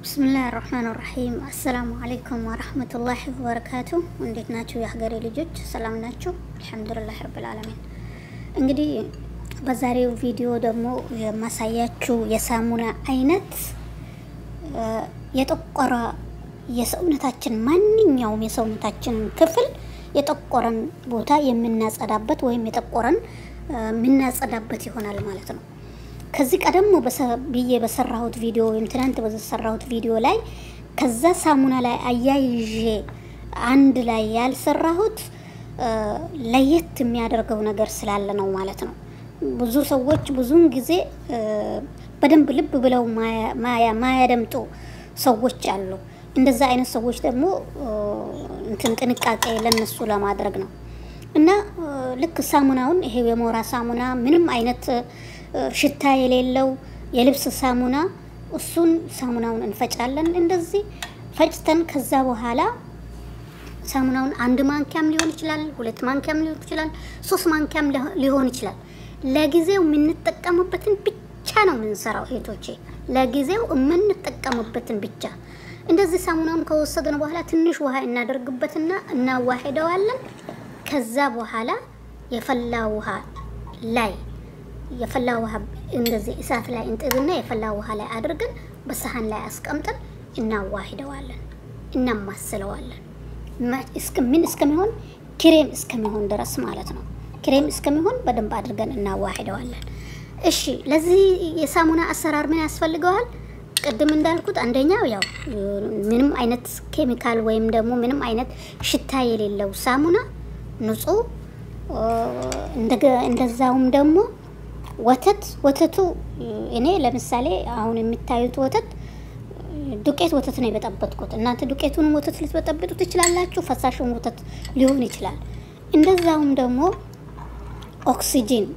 ብስምላህ ራህማን ራሒም አሰላሙ አለይኩም ወረህመቱላሂ ወበረካቱ። እንዴት ናችሁ የሀገሬ ልጆች? ሰላም ናችሁ? አልሐምዱሊላህ ረብል ዓለሚን። እንግዲህ በዛሬው ቪዲዮ ደግሞ የማሳያችሁ የሳሙና አይነት የጠቆረ የሰውነታችን ማንኛውም የሰውነታችን ክፍል የጠቆረን ቦታ የምናጸዳበት ወይም የጠቆረን የምናጸዳበት ይሆናል ማለት ነው። ከዚህ ቀደም ብዬ በሰራሁት ቪዲዮ ወይም ትናንት በሰራሁት ቪዲዮ ላይ ከዛ ሳሙና ላይ አያይዤ አንድ ላይ ያልሰራሁት ለየት የሚያደርገው ነገር ስላለ ነው ማለት ነው። ብዙ ሰዎች ብዙውን ጊዜ በደንብ ልብ ብለው ማያደምጡ ሰዎች አሉ። እንደዛ አይነት ሰዎች ደግሞ እንትን ጥንቃቄ ለነሱ ለማድረግ ነው እና ልክ ሳሙናውን ይሄ የሞራ ሳሙና ምንም አይነት ሽታ የሌለው የልብስ ሳሙና እሱን ሳሙናውን እንፈጫለን። እንደዚህ ፈጭተን ከዛ በኋላ ሳሙናውን አንድ ማንኪያም ሊሆን ይችላል፣ ሁለት ማንኪያም ሊሆን ይችላል፣ ሶስት ማንኪያም ሊሆን ይችላል። ለጊዜው የምንጠቀምበትን ብቻ ነው የምንሰራው እህቶቼ፣ ለጊዜው የምንጠቀምበትን ብቻ። እንደዚህ ሳሙናውን ከወሰድን በኋላ ትንሽ ውሃ እናደርግበትና እናዋሂደዋለን። ከዛ በኋላ የፈላ ውሃ ላይ የፈላ ውሃ እንደዚህ እሳት ላይ እንጥድና የፈላ ውሃ ላይ አድርገን በሰሃን ላይ አስቀምጠን እናዋሂደዋለን፣ እናማስለዋለን ምን እስከሚሆን ክሬም እስከሚሆን ድረስ ማለት ነው። ክሬም እስከሚሆን በደንብ አድርገን እናዋሂደዋለን። እሺ፣ ለዚህ የሳሙና አሰራር ምን ያስፈልገዋል? ቅድም እንዳልኩት አንደኛው ያው ምንም አይነት ኬሚካል ወይም ደግሞ ምንም አይነት ሽታ የሌለው ሳሙና ንጹህ፣ እንደዛውም ደግሞ ወተት ወተቱ እኔ ለምሳሌ አሁን የምታዩት ወተት ዱቄት ወተት ነው የበጠበጥኩት። እናንተ ዱቄቱን ወተት ልትበጠብጡ ትችላላችሁ። ፈሳሽን ወተት ሊሆን ይችላል። እንደዛውም ደግሞ ኦክሲጂን፣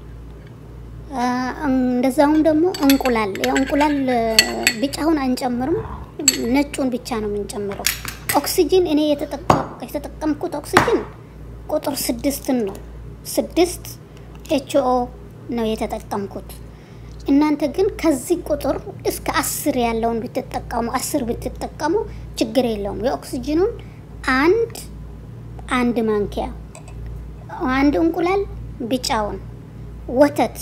እንደዛውም ደግሞ እንቁላል። የእንቁላል ቢጫውን አንጨምርም፣ ነጩን ብቻ ነው የምንጨምረው። ኦክሲጂን እኔ የተጠቀምኩት ኦክሲጂን ቁጥር ስድስትን ነው ስድስት ኤችኦ ነው የተጠቀምኩት። እናንተ ግን ከዚህ ቁጥር እስከ አስር ያለውን ብትጠቀሙ አስር ብትጠቀሙ ችግር የለውም። የኦክሲጅኑን አንድ አንድ ማንኪያ፣ አንድ እንቁላል ቢጫውን፣ ወተት፣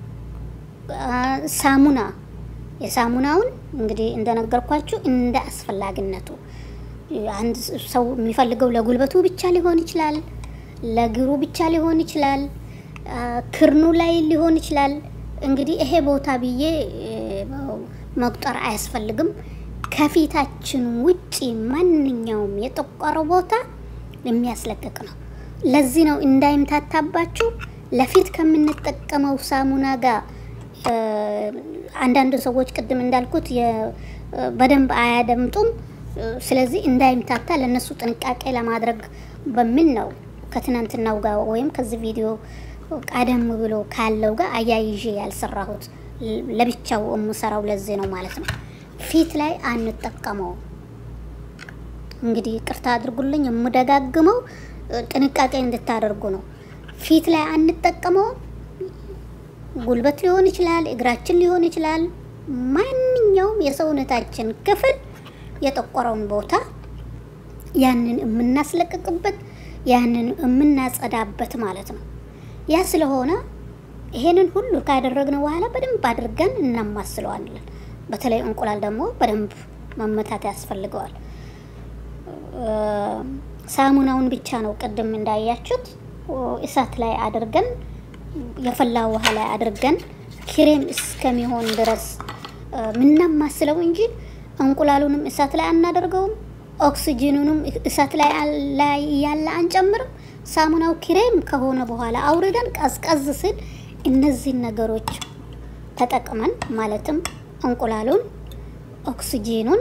ሳሙና የሳሙናውን እንግዲህ እንደነገርኳችሁ እንደ አስፈላጊነቱ አንድ ሰው የሚፈልገው ለጉልበቱ ብቻ ሊሆን ይችላል፣ ለእግሩ ብቻ ሊሆን ይችላል ክርኑ ላይ ሊሆን ይችላል። እንግዲህ ይሄ ቦታ ብዬ መቁጠር አያስፈልግም። ከፊታችን ውጪ ማንኛውም የጠቆረ ቦታ የሚያስለቅቅ ነው። ለዚህ ነው እንዳይምታታባችሁ ለፊት ከምንጠቀመው ሳሙና ጋር አንዳንድ ሰዎች ቅድም እንዳልኩት በደንብ አያደምጡም። ስለዚህ እንዳይምታታ ለእነሱ ጥንቃቄ ለማድረግ በሚል ነው ከትናንትናው ጋር ወይም ከዚህ ቪዲዮ ቀደም ብሎ ካለው ጋር አያይዤ ያልሰራሁት ለብቻው የምሰራው ለዚህ ነው ማለት ነው። ፊት ላይ አንጠቀመው። እንግዲህ ቅርታ አድርጉልኝ፣ የምደጋግመው ጥንቃቄ እንድታደርጉ ነው። ፊት ላይ አንጠቀመው። ጉልበት ሊሆን ይችላል፣ እግራችን ሊሆን ይችላል። ማንኛውም የሰውነታችን ክፍል የጠቆረውን ቦታ ያንን የምናስለቅቅበት ያንን የምናጸዳበት ማለት ነው። ያ ስለሆነ ይሄንን ሁሉ ካደረግን በኋላ በደንብ አድርገን እናማስለዋለን። በተለይ እንቁላል ደግሞ በደንብ መመታት ያስፈልገዋል። ሳሙናውን ብቻ ነው ቅድም እንዳያችሁት እሳት ላይ አድርገን የፈላ ውሃ ላይ አድርገን ክሬም እስከሚሆን ድረስ ምናማስለው እንጂ እንቁላሉንም እሳት ላይ አናደርገውም። ኦክሲጂኑንም እሳት ላይ ያለ አንጨምርም። ሳሙናው ክሬም ከሆነ በኋላ አውርደን ቀዝቀዝ ስል እነዚህን ነገሮች ተጠቅመን ማለትም እንቁላሉን፣ ኦክሲጂኑን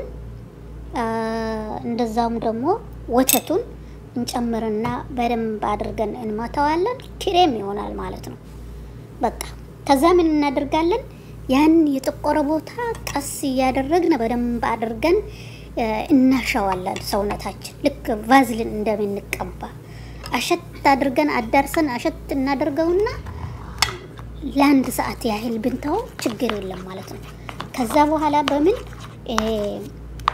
እንደዛውም ደግሞ ወተቱን እንጨምርና በደንብ አድርገን እንመታዋለን። ክሬም ይሆናል ማለት ነው። በቃ ከዛ ምን እናደርጋለን? ያን የጠቆረ ቦታ ቀስ እያደረግን በደንብ አድርገን እናሸዋለን። ሰውነታችን ልክ ቫዝልን እንደምንቀባ አሸት አድርገን አዳርሰን አሸት እናደርገውና ለአንድ ሰዓት ያህል ብንተው ችግር የለም ማለት ነው። ከዛ በኋላ በምን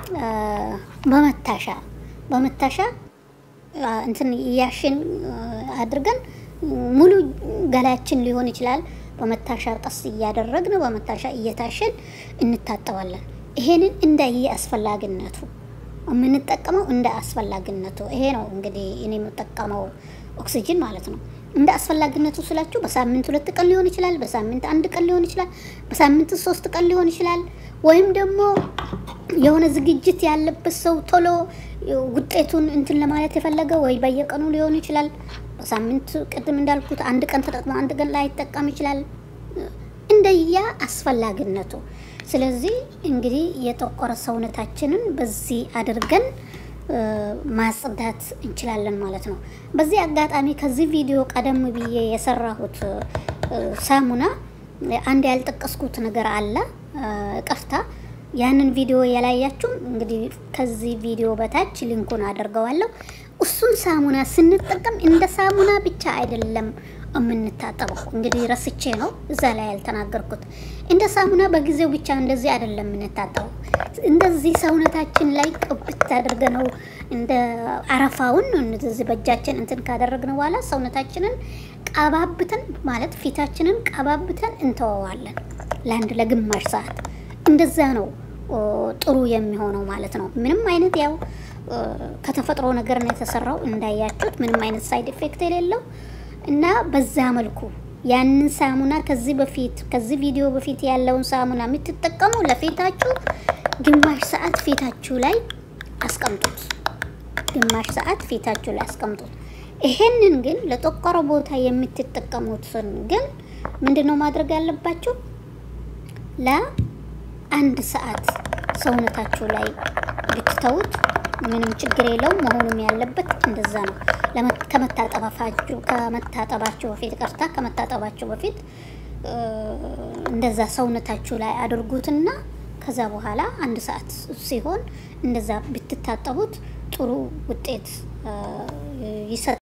በመታሻ በመታሻ እንትን እያሽን አድርገን ሙሉ ገላችን ሊሆን ይችላል። በመታሻ ቀስ እያደረግን በመታሻ እየታሸን እንታጠባለን። ይሄንን እንደየ አስፈላጊነቱ የምንጠቀመው እንደ አስፈላጊነቱ። ይሄ ነው እንግዲህ እኔ የምጠቀመው ኦክሲጅን ማለት ነው። እንደ አስፈላጊነቱ ስላችሁ በሳምንት ሁለት ቀን ሊሆን ይችላል። በሳምንት አንድ ቀን ሊሆን ይችላል። በሳምንት ሶስት ቀን ሊሆን ይችላል። ወይም ደግሞ የሆነ ዝግጅት ያለበት ሰው ቶሎ ውጤቱን እንትን ለማለት የፈለገ ወይ በየቀኑ ሊሆን ይችላል። በሳምንት ቅድም እንዳልኩት አንድ ቀን ተጠቅሞ አንድ ቀን ላይ ይጠቀም ይችላል። እንደያ አስፈላጊነቱ። ስለዚህ እንግዲህ የጠቆረ ሰውነታችንን በዚህ አድርገን ማጽዳት እንችላለን ማለት ነው። በዚህ አጋጣሚ ከዚህ ቪዲዮ ቀደም ብዬ የሰራሁት ሳሙና አንድ ያልጠቀስኩት ነገር አለ፣ ቀፍታ ያንን ቪዲዮ ያላያችሁም እንግዲህ ከዚህ ቪዲዮ በታች ሊንኩን አደርገዋለሁ። እሱን ሳሙና ስንጠቀም እንደ ሳሙና ብቻ አይደለም የምንታጠበው። እንግዲህ ረስቼ ነው እዛ ላይ ያልተናገርኩት። እንደ ሳሙና በጊዜው ብቻ እንደዚህ አይደለም የምንታጠበው። እንደዚህ ሰውነታችን ላይ ቅብት አድርገ ነው እንደ አረፋውን እንደዚህ በእጃችን እንትን ካደረግን በኋላ ሰውነታችንን ቀባብተን ማለት ፊታችንን ቀባብተን እንተወዋለን ለአንድ ለግማሽ ሰዓት። እንደዛ ነው ጥሩ የሚሆነው ማለት ነው። ምንም አይነት ያው ከተፈጥሮ ነገር ነው የተሰራው እንዳያችሁት፣ ምንም አይነት ሳይድ ኢፌክት የሌለው እና በዛ መልኩ ያንን ሳሙና ከዚህ በፊት ከዚህ ቪዲዮ በፊት ያለውን ሳሙና የምትጠቀሙ ለፊታችሁ ግማሽ ሰዓት ፊታችሁ ላይ አስቀምጡት። ግማሽ ሰዓት ፊታችሁ ላይ አስቀምጡት። ይሄንን ግን ለጠቆረ ቦታ የምትጠቀሙትን ግን ምንድን ነው ማድረግ ያለባችሁ? ለአንድ ሰዓት ሰውነታችሁ ላይ ብትተውት ምንም ችግር የለውም። መሆኑም ያለበት እንደዛ ነው። ከመታጠባችሁ ከመታጠባችሁ በፊት ቀርታ ከመታጠባችሁ በፊት እንደዛ ሰውነታችሁ ላይ አድርጉትና ከዛ በኋላ አንድ ሰዓት ሲሆን እንደዛ ብትታጠቡት ጥሩ ውጤት ይሰጣል።